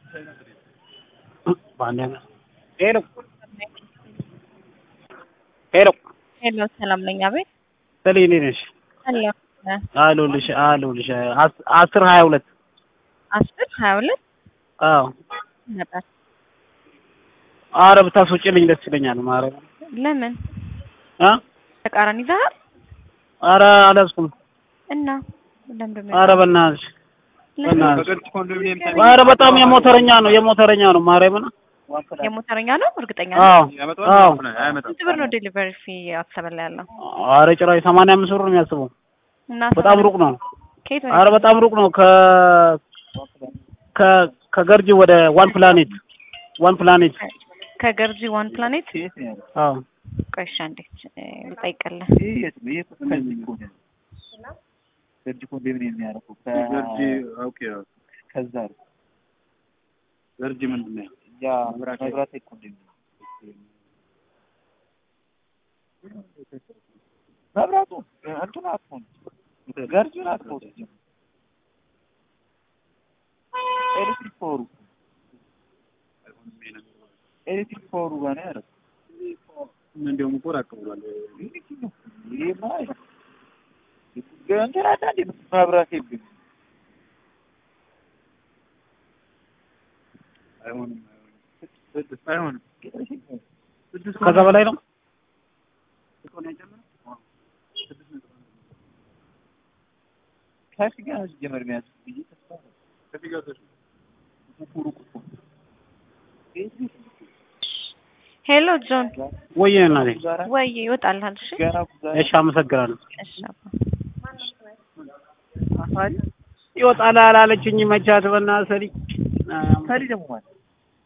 በአንድ አይነት ሄሎ ሄሎ ሄሎ ሰላም ነኝ። አቤት ሰሊ እንዴት ነሽ? ሄሎ አለሁልሽ አለሁልሽ አስ- አስር ሀያ ሁለት አስር ሀያ ሁለት አዎ ነበር። አረ ብታስወጪልኝ ደስ ይለኛል። ማረግ ለምን አ ተቃራኒ ይዘሃል አረ አልያዝኩም። እና ለምንድን አረ በእናትሽ ለምን? በእናትሽ አረ በጣም የሞተረኛ ነው የሞተረኛ ነው ማርያምን። የሞተረኛ ነው እርግጠኛ ነው። አዎ አዎ ስንት ብር ነው ዴሊቨሪ ፊ አትሰበላ ያለው? አረ ጭራሽ ሰማንያ አምስት ብር ነው የሚያስበው። እና በጣም ሩቅ ነው። ከየት አረ በጣም ሩቅ ነው። ከ ከ ከገርጂ ወደ ዋን ፕላኔት ዋን ፕላኔት ከገርጂ ዋን ፕላኔት አዎ ቆይሻ እንዴት ልጠይቅልህ? ገርጂ ኮንዶሚኒየም የሚያደርጉ ከዛ ነው። ገርጂ ምንድን ነው? ያ መብራት ኮንዶሚኒየም መብራቱ እንትን አትሆን ገርጂን አትሆን ኤሌክትሪክ ፓወሩ ኤሌክትሪክ ፓወሩ ጋር ነው ያደረጉት። እንዲያውም እኮ ራቅ ብሏል። ይሄማ እንትን አለ እንዴ መብራት የለም። አይሆንም ስድስት አይሆንም ስድስት ከዛ በላይ ነው። ከፊ ጋር ሲጀመር የሚያዝ ብዬ ተስፋ ነው። ሩቅ እኮ ነው። ኤሌክትሪክ ሄሎ ጆን ወይ እናቴ ጋራ ወይ ይወጣልሃል። እሺ ገና ጉዛሬ እሺ፣ አመሰግናለሁ። እሺ አባ ይወጣል አላለችኝ መቻት በእናትህ ሰሊ ሰሊ ደግሞ ማለት